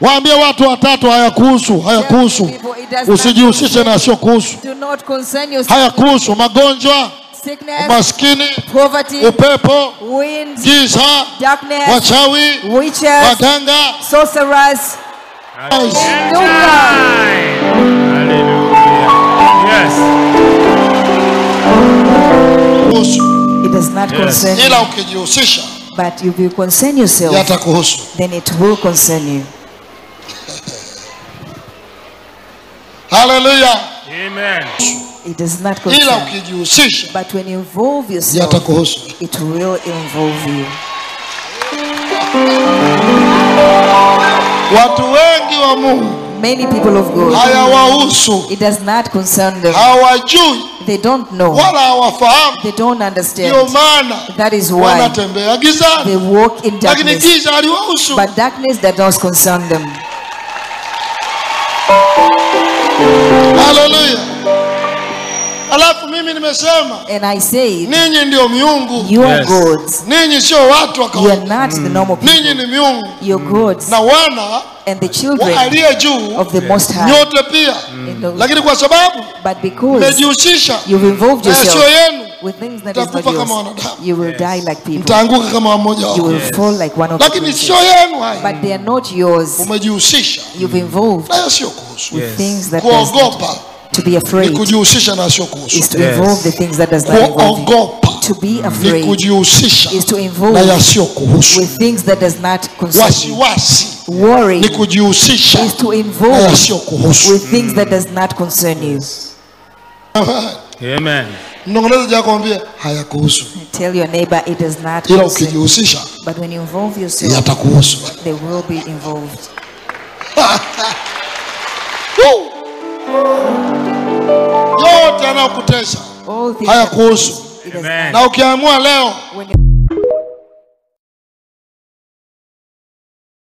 Waambie watu watatu, hayakuhusu, hayakuhusu. Tell people it does not Usijihusishe concern na asiyokuhusu. Do not concern yourself. Hayakuhusu magonjwa, Sickness, umaskini, poverty, upepo, winds, giza, darkness, wachawi, witches, waganga. sorcerers. Hallelujah. Yes. Kuhusu. It does not Yes. concern you. Ila ukijihusisha But if you concern yourself, yatakuhusu. then it will concern you. Haleluya! Amen. It does not Ila concern you. ukijihusisha But when you involve yourself, yatakuhusu. it will involve you. Watu wengi wa Mungu Many people of God, hayawahusu, it does not concern them. hawajui They don't know. wala hawafahamu. They don't Ndio understand. maana That is why wanatembea they gizani, walk in lakini darkness. giza haliwahusu. But darkness does not concern them. Haleluya! Alafu mimi nimesema And I say, ninyi ndio miungu, you are Yes. gods. ninyi sio watu wa You are kawaida, not the normal ninyi people. ni miungu You're gods na wana and the wa children aliye juu of the Most High. nyote pia, And the- lakini kwa sababu But because mmejihusisha you've involved na sio yourself yenu, with things that is not mtakufa kama yours, wanadamu, you will die like people. mtaanguka kama mmoja You wao, will fall like one of the lakini princes. sio yenu haya. But they are not yours. Umejihusisha You've involved nayo sio kuhusu. with things that does not. Kuogopa To be ni afraid kujihusisha na sio kuhusu. is to Yes. involve the things that does not involve you. Kuogopa To be ni afraid kujihusisha is to na involve yasiyo kuhusu. with things that does not concern you. Wasiwasi Worry ni kujihusisha is to na involve yasiyo kuhusu. with things that does not concern you. Amen. Mnong'oneza ja kwambia hayakuhusu, Tell your neighbor it does not ila concern you. ukijihusisha But when you involve yourself, yatakuhusu. they will be involved. Woo! Yote yanayokutesa All things hayakuhusu, it does Amen. na ukiamua leo when you